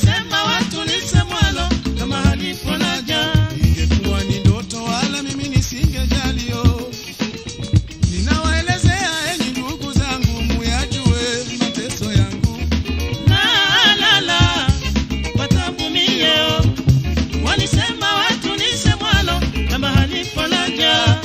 walisema watu nisemwalo kama halipo laja ingekuwa ni ndoto wala mimi nisingejalio. Ninawaelezea enyi ndugu zangu, muyajue mateso yangu. nalala watavumio walisema watu nisemwalo kama halipo laja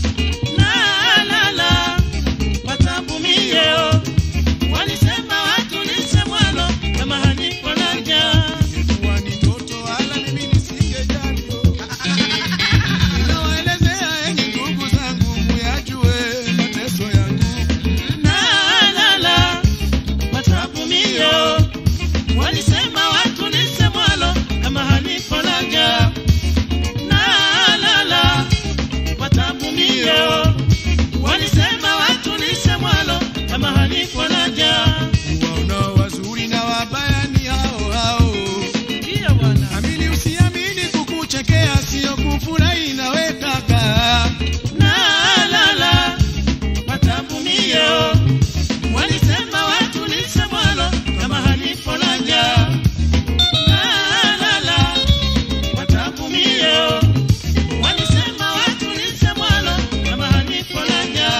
nalala watavumio walisema watu nisemwalo kama halipo laja Ingekuwa ni ndoto wala mimi nisingejalio. Ninawaelezea enyi ndugu zangu, muyajue mateso yangu. nalala watavumio walisema watu nisemwalo kama halipo laja nalala watavumio walisema watu nisemwalo kama halipo laja Waonao wazuri na wabaya ni hao hao. ndiyo bwana Amini usiamini, kukuchekea sio kufurahi nawe kaka. nalala watavumio walisema watu nisemwalo kama halipo laja nalala watavumio walisema watu nisemwalo kama halipo laja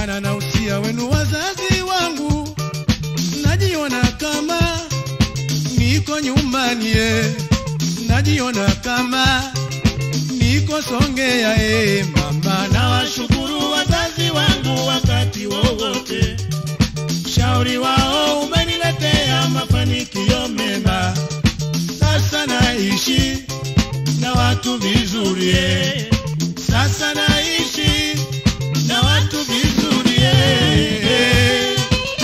maana na usia wenu wazazi wangu, najiona kama niko nyumbani eh, najiona kama niko Songea eh, mama na Nawashukuru wazazi wangu wakati wowote, shauri wao umeniletea mafanikio mema. Sasa naishi na watu vizuri, eh. sasa naishi na watu vizuri. eh.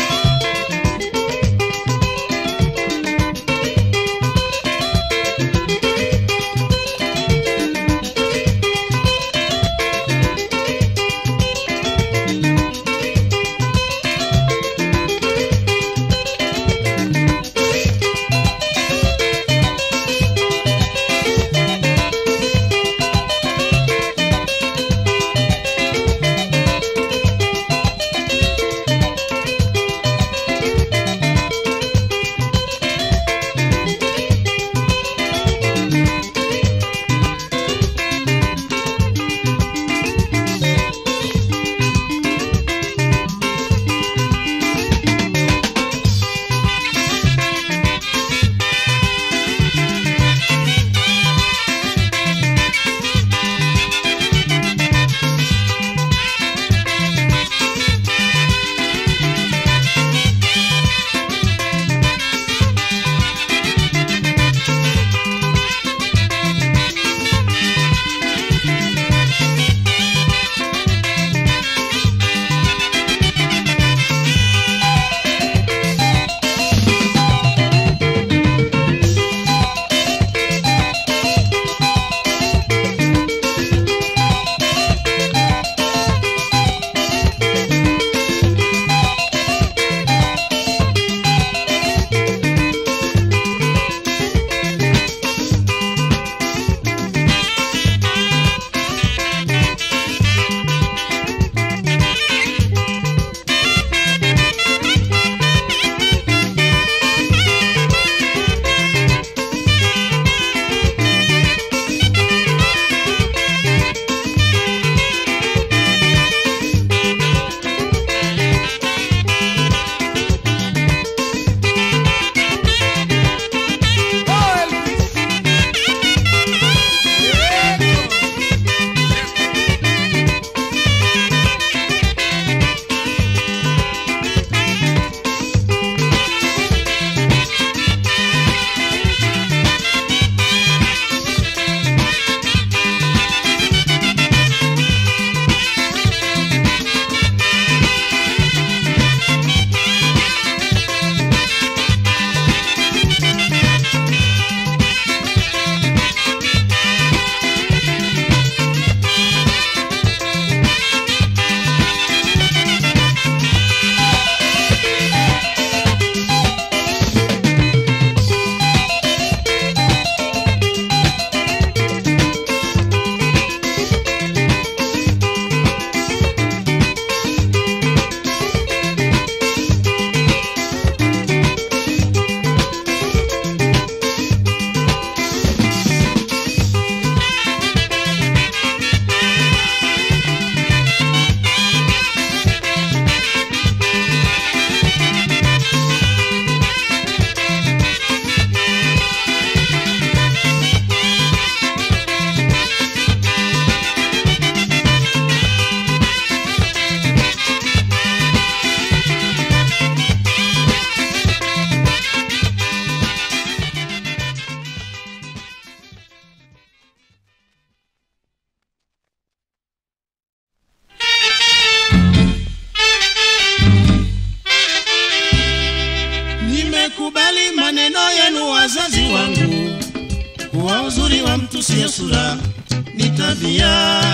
Nimekubali maneno yenu wazazi wangu, kuwa uzuri wa mtu sio sura, ni tabia.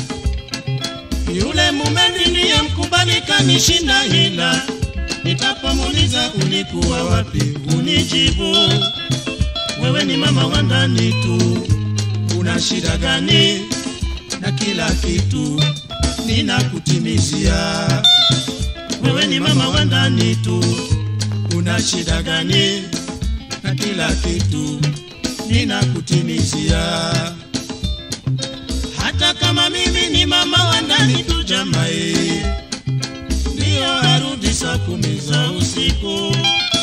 Yule mume ndiye mkubali kanishinda hila, nitapomuuliza ulikuwa wapi, unijibu wewe ni mama wa ndani tu, una shida gani na kila kitu ninakutimizia. Wewe ni mama wa ndani tu, una shida gani na kila kitu ninakutimizia. Hata kama mimi ni mama wa ndani tu, jamai, za usiku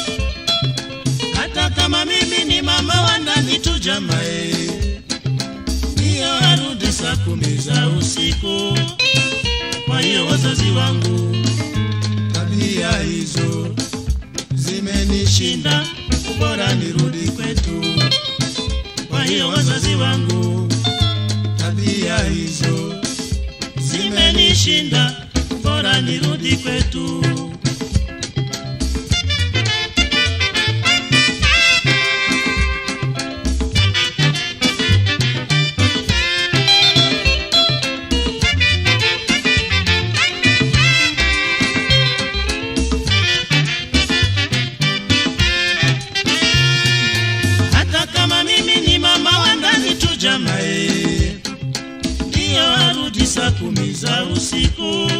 hata kama mimi ni mama wa ndani tu jamae ndiyo arudi saa kumi za usiku kwa hiyo wazazi wangu tabia hizo zimenishinda bora nirudi kwetu kwa hiyo wazazi wangu tabia hizo zimenishinda bora nirudi kwetu hata kama mimi ni mama wa ndani tu jamae ndiyo arudi saa kumi za usiku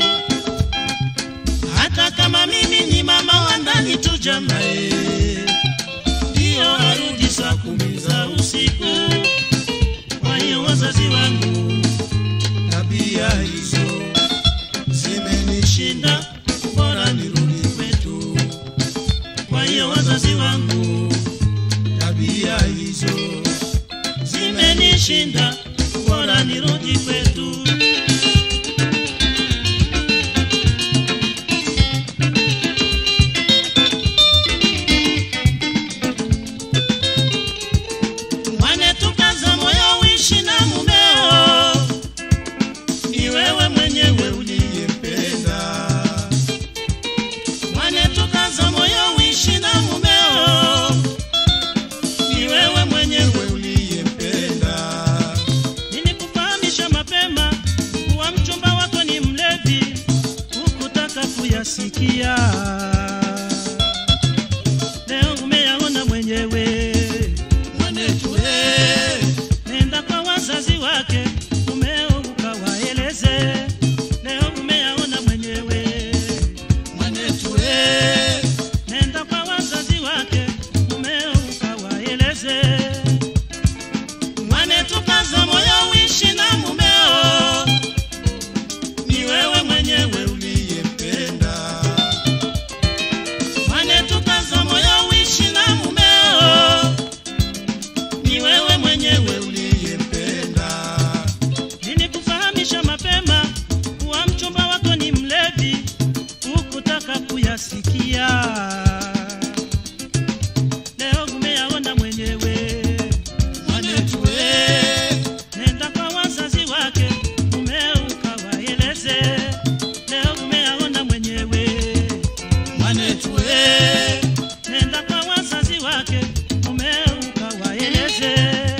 hata kama mimi ni mama wa ndani tu jamae ndiyo arudi saa kumi za usiku kwa hiyo wazazi wangu tabia hizo zimenishinda bora nirudi kwetu kwa hiyo wazazi wangu tabia hizo zimenishinda bora nirudi kwetu mwane tukaza moyo uishi na mumeo ni wewe mwenyewe uliyempenda mwane tukaza moyo uishi na mumeo ni wewe mwenyewe uliyempenda nilikufahamisha mapema kuwa mchumba wako ni mlevi hukutaka kuyasikia leo umeyaona mwenyewe mwanetu eh. nenda kwa wazazi wake umeo ukawaeleze leo umeyaona mwenyewe mwanetu eh. nenda kwa wazazi wake umeo ukawaeleze mwanetukaza moyo uishi na mumeo ni wewe mwenyewe uliyempenda mwanetukaza moyo uishi na mumeo ni wewe mwenyewe uliyempenda nilikufahamisha mapema kuwa mchumba wako ni mlevi hukutaka kuyasikia leo umeyaona mwenyewe mwanetu eh. nenda kwa wazazi wake umeo ukawaeleze leo umeyaona mwenyewe mwanetu eh. nenda kwa wazazi wake umeo ukawaeleze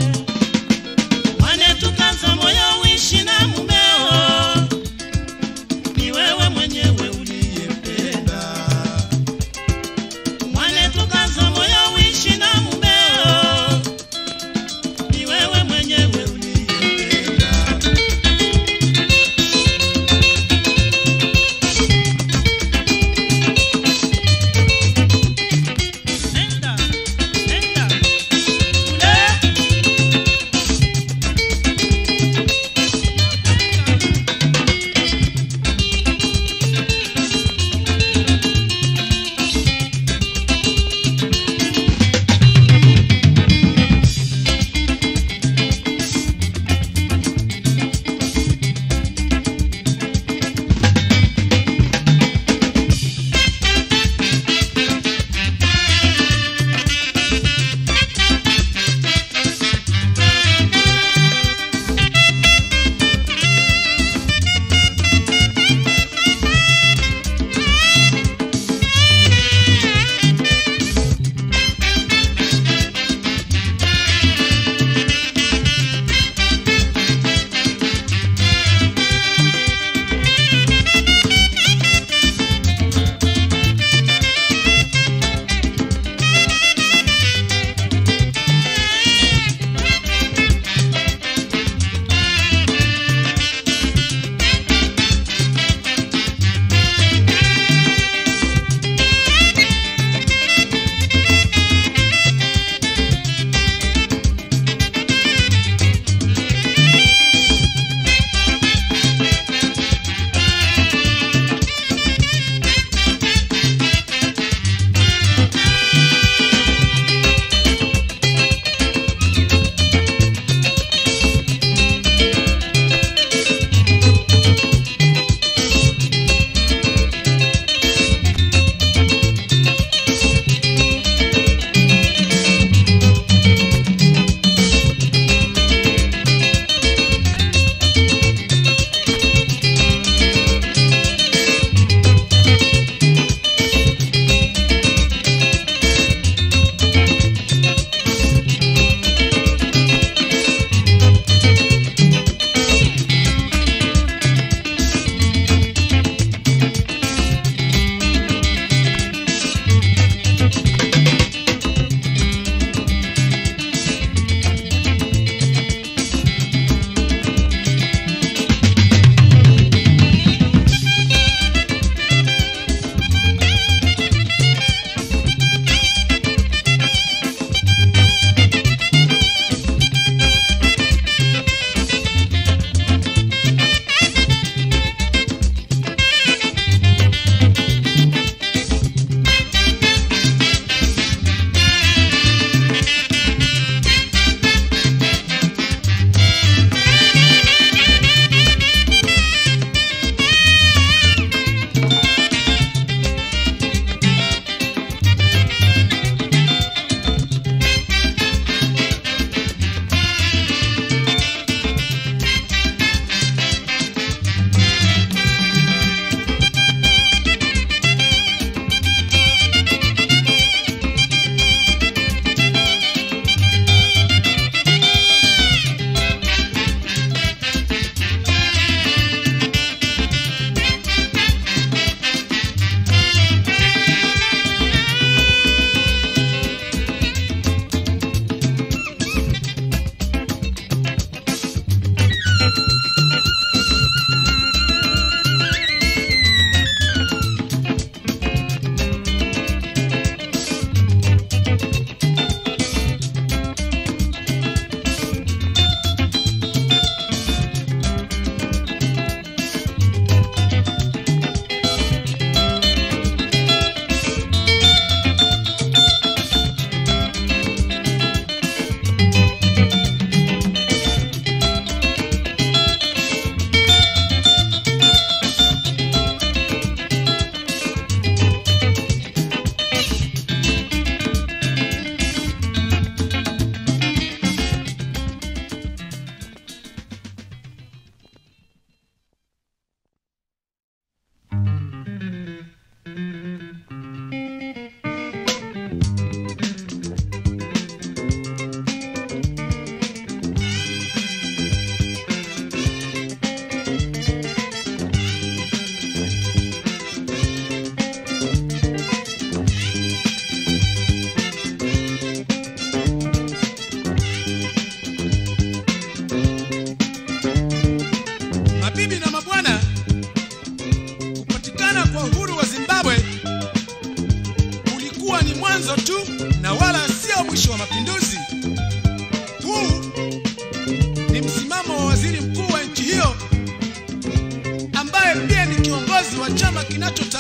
mwanetukaza moyo uishi na mumeo ni wewe mwenyewe uliyempenda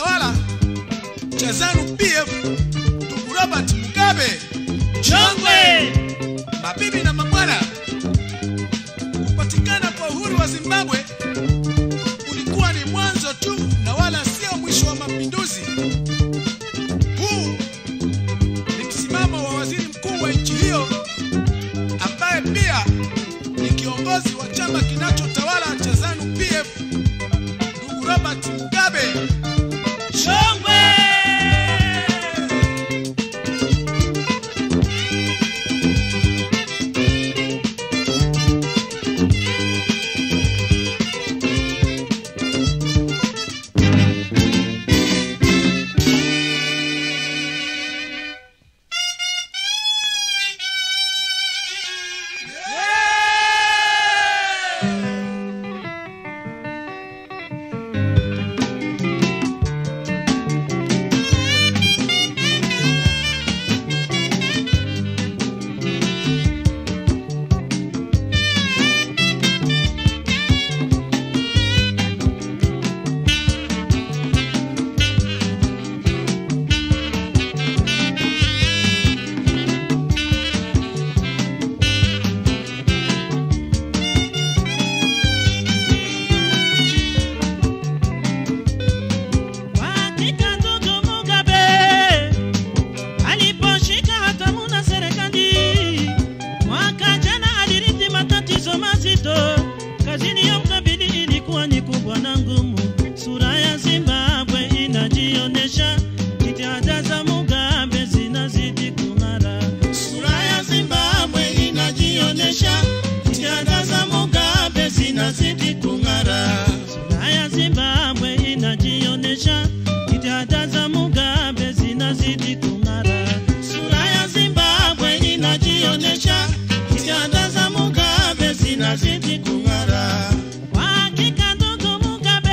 tawala cha ZANU PF ndugu Robert Mugabe. Chongwe! Mabibi na mabwana, kupatikana kwa uhuru wa Zimbabwe ulikuwa ni mwanzo tu na wala sio mwisho wa mapinduzi. Huu ni msimamo wa waziri mkuu wa nchi hiyo ambaye pia ni kiongozi wa chama kinachotawala cha ZANU PF, ndugu Robert Mugabe. Chongwe! Kwa hakika ndugu Mugabe aliposhika hatamu na serikali mwaka jana, alirithi matatizo mazito. Kazini ya mkabili ilikuwa ni kubwa na ngumu. Sura ya Zimbabwe inajionyesha, jitihada za Mugabe zinazidi kung'ara. Sura ya Zimbabwe inajionyesha, jitihada za Mugabe zinazidi kung'ara. Sura ya Zimbabwe inajionyesha, jitihada za Mugabe zinazidi kung'ara. Sura ya Zimbabwe inajionyesha, jitihada za Mugabe zinazidi kung'ara. Kwa hakika ndugu Mugabe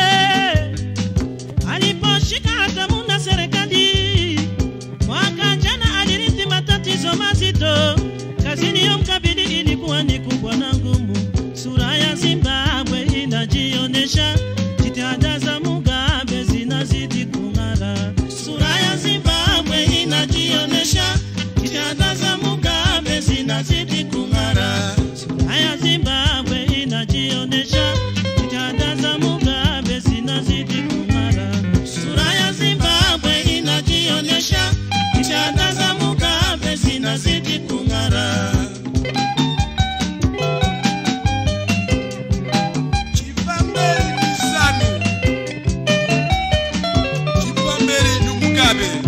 aliposhika hatamu na serikali mwaka jana, alirithi matatizo mazito. Kazini ya mkabili ilikuwa ni kubwa na ngumu. Sura ya Zimbabwe inajionyesha, jitihada za Mugabe zinazidi kung'ara. Sura ya Zimbabwe inajionyesha, jitihada za Mugabe zinazidi kung'ara. Sura ya Zimbabwe inajionyesha, jitihada za Mugabe zinazidi kung'ara. Sura ya Zimbabwe inajionyesha, jitihada za Mugabe zinazidi kung'ara. Chipamberi ni ZANU, Chipamberi ni Mugabe.